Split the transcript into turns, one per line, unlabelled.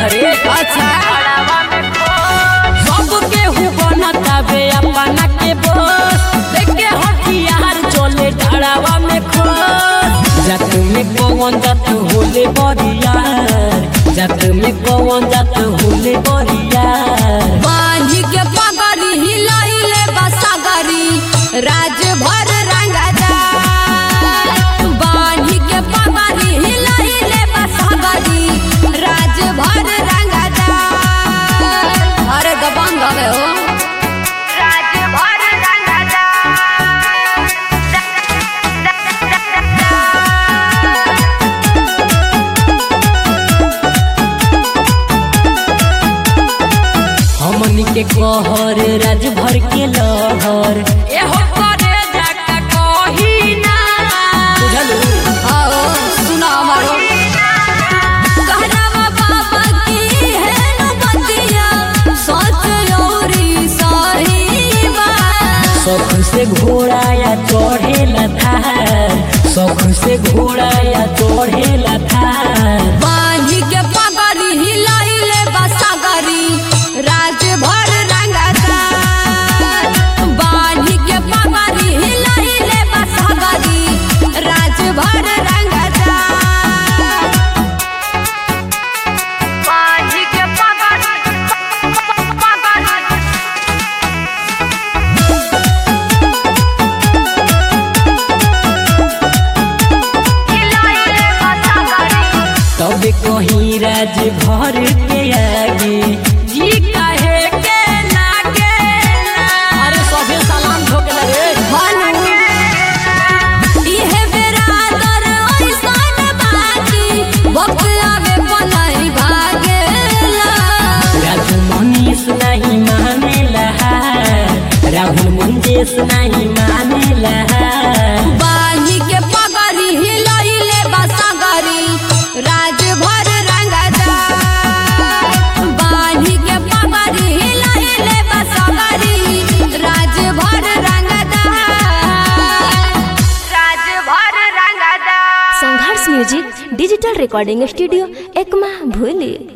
रे
अच्छा
सब केहू बनता बे अपना के बोस देखे हथियार चले डरावा में खोस जात में कौन जात होले बरियार जात में कौन जात होले बरियार
बांधी के पगड़ी हिलैले बसगरी राज भर रंगदा बांधी के पगड़ी हिलैले बसगरी राज भर रंगदा अरे दबंग हवे हो राज भर रंगदा
हमनी के कहर राज भर के लहर एहो करे जाका कही ना बुझलू
आओ सुना हमारो कहरावा बाबा की है नबतिया सच औरी सही बात
शौक से घोड़ा या चढ़ेला थार शौक से घोड़ा या चढ़ेला थार
बांधी के पगड़ी हिलैले बसगरी राज भर रंगदा बांधी के पगड़ी हिलैले बसगरी राज भर रंगदा बांधी के पगड़ी पगड़ी हिलैले बसगरी
तब कहीं राज भर के आगे जी कहे के लागे अरे सभे सलाम ठोकला रे
इहे बेरादर ओइसन बाजी वक्त आवे पनाई भागेला
राजू मनीष नहीं मानेला राहुल मुंजेश नहीं मानेला
बाही के पगड़ी हिलैले बसगरी राज भर रंगदा बाही के पगड़ी हिलैले बसगरी राज भर रंगदा राज भर रंगदा
Sangharsh music digital recording studio Ekma भूली